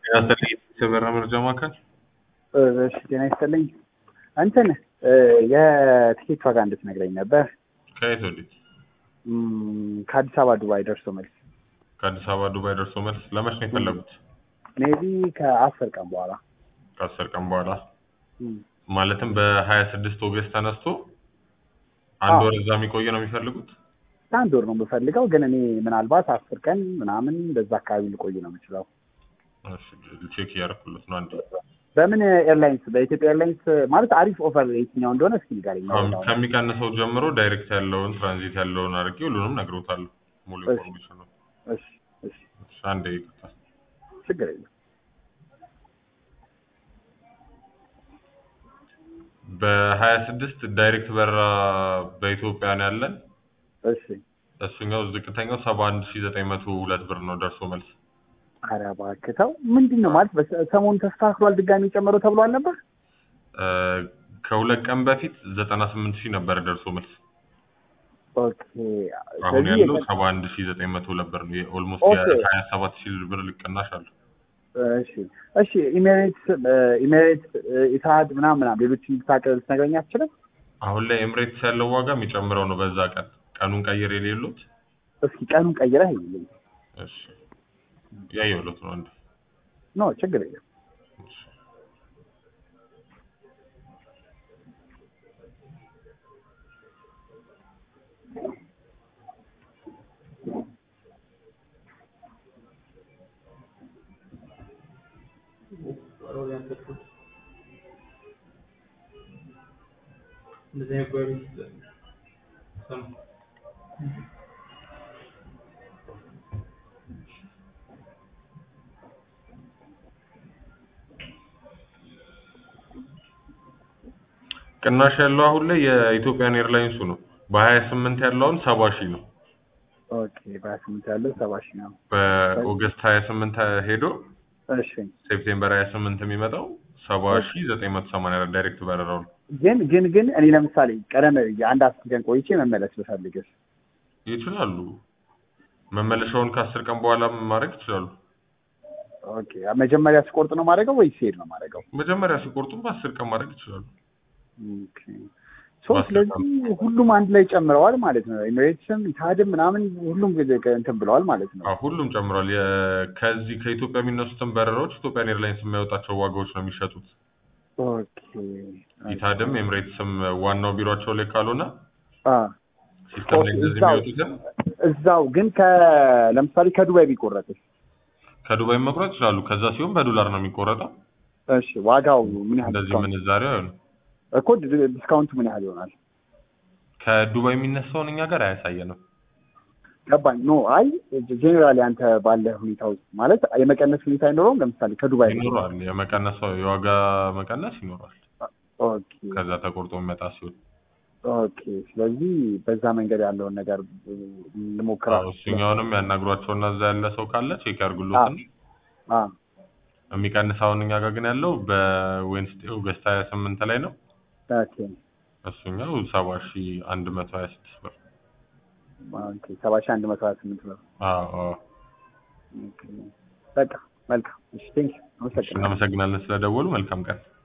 የበራ መረጃ ማዕከል እሺ ጤና ይስጥልኝ። እንትን የትኬት ዋጋ እንድትነግረኝ ነበር። ከየት ወዴት? እም፣ ከአዲስ አበባ ዱባይ ደርሶ መልስ ከአዲስ አበባ ዱባይ ደርሶ መልስ ለመች ነው የፈለጉት? ሜቢ ከአስር ቀን በኋላ ከአስር ቀን በኋላ እም፣ ማለትም በሀያ ስድስት ኦገስት ተነስቶ አንድ አዎ። ወር እዛ የሚቆይ ነው የሚፈልጉት? አንድ ወር ነው የምፈልገው፣ ግን እኔ ምናልባት አስር ቀን ምናምን በዛ አካባቢ ልቆይ ነው የምችለው። እሺ፣ ቼክ እያደረኩለት ነው። አንድ በምን ኤርላይንስ? በኢትዮጵያ ኤርላይንስ ማለት አሪፍ ኦፈር የትኛው እንደሆነ እስኪ ንገረኝ። አሁን ከሚቀንሰው ጀምሮ ዳይሬክት ያለውን ትራንዚት ያለውን አድርጌ ሁሉንም ነግሮታለሁ። ሙሉ እሺ። ኢንፎርሜሽን ነው። እሺ፣ እሺ፣ እሺ፣ አንዴ ይቅርታ። ችግር የለም። በሀያ ስድስት ዳይሬክት በራ በኢትዮጵያ ነው ያለን። እሺ፣ እሱኛው ዝቅተኛው ሰባ አንድ ሺ ዘጠኝ መቶ ሁለት ብር ነው ደርሶ መልስ። ኧረ እባክህ ተው። ምንድን ነው ማለት በሰ- ሰሞኑን ተስተካክሏል ድጋሚ ጨምሮ ተብሏል ነበር። እ፣ ከሁለት ቀን በፊት ዘጠና ስምንት ሺህ ነበረ ደርሶ መልስ። ኦኬ። አሁን ስለዚህ ያለው የቀ- ሰባ አንድ ሺ ዘጠኝ መቶ ሁለት ብር ነው። ኦልሞስት ኦኬ። የሀያ ሰባት ሺህ ብር ልቅናሽ አለው። እሺ እሺ ኢሜሬትስ ኢሜሬትስ ኢትሃድ ምናምን ምናምን ሌሎች ልታቀ- ልትነግረኝ አትችልም? አሁን ላይ ኤምሬትስ ያለው ዋጋ የሚጨምረው ነው በዛ ቀን ቀኑን ቀይር የሌሉት እስኪ ቀኑን ቀይረህ ይልኝ። እሺ ያየሁለት ነው አንዴ ኖ ችግር የለም። እሺ። እንደዚህ አይነት ጓደኞች ሰሙ። ቅናሽ ያለው አሁን ላይ የኢትዮጵያን ኤርላይንሱ ነው። በሀያ ስምንት ያለውን ሰባ ሺህ ነው። ኦኬ በሀያ ስምንት ያለው ሰባ ሺህ ነው። በኦገስት ሀያ ስምንት ሄዶ እሺ ሴፕቴምበር ሀያ ስምንት የሚመጣው ሰባ ሺህ ዘጠኝ መቶ ሰማንያ አራት ዳይሬክት በረራው ነው። ግን ግን ግን እኔ ለምሳሌ ቀደም ብዬ አንድ አስር ቀን ቆይቼ መመለስ ብፈልግስ? ይችላሉ። መመለሻውን ከአስር ቀን በኋላ ማድረግ ይችላሉ። ኦኬ መጀመሪያ ስቆርጥ ነው ማድረገው ወይስ ሲሄድ ነው ማድረገው? መጀመሪያ ሲቆርጡም በአስር ቀን ማድረግ ይችላሉ። ኦኬ ሶ ስለዚህ ሁሉም አንድ ላይ ጨምረዋል ማለት ነው። ኤሚሬትስም ኢትሃድም ምናምን ሁሉም ጊዜ እንትን ብለዋል ማለት ነው። አዎ ሁሉም ጨምሯል። የ- ከዚህ ከኢትዮጵያ የሚነሱትን በረራዎች ኢትዮጵያን ኤርላይንስ የሚያወጣቸው ዋጋዎች ነው የሚሸጡት። ኦኬ ኢታድም ኤምሬትስም ዋናው ቢሮቸው ላይ ካልሆነ አ ሲስተም ላይ ኦኬ፣ እንደዚህ እዛው። የሚወጡትን እዛው ግን ከ ለምሳሌ ከዱባይ ቢቆረጥስ? ከዱባይ መቁረጥ ይችላሉ። ከዛ ሲሆን በዶላር ነው የሚቆረጠው። እሺ ዋጋው ምን ያህል እንደዚህ ዲስካውንት ምንዛሬው አይሆንም። እኮ ዲ- ዲስካውንቱ ምን ያህል ይሆናል? ከዱባይ የሚነሳውን እኛ ጋር አያሳየንም። ገባኝ። ኖ አይ ጄኔራሊ አንተ ባለ ሁኔታ ውስጥ ማለት የመቀነስ ሁኔታ አይኖረውም። ለምሳሌ ከዱባይ ይኖረዋል። የመቀነስ የዋጋ መቀነስ ይኖረዋል። ኦኬ ከዛ ተቆርጦ የሚመጣ ሲሆን ኦኬ። ስለዚህ በዛ መንገድ ያለውን ነገር ልሞክራል። አዎ፣ እሱኛውንም ያናግሯቸውና እዛ ያለ ሰው ካለ ቼክ ያርጉሎትን። አ የሚቀንስ አሁን እኛ ጋር ግን ያለው በዌንስዴ ኦገስት ሀያ ስምንት ላይ ነው። ኦኬ እሱኛው ሰባ ሺ አንድ መቶ ሀያ ስድስት ብር። ኦኬ ሰባ ሺህ አንድ መቶ ሀያ ስምንት ነው። አዎ አዎ። ኦኬ በቃ መልካም። እሺ ቴንክ እሺ፣ እናመሰግናለን ስለደወሉ። መልካም ቀን።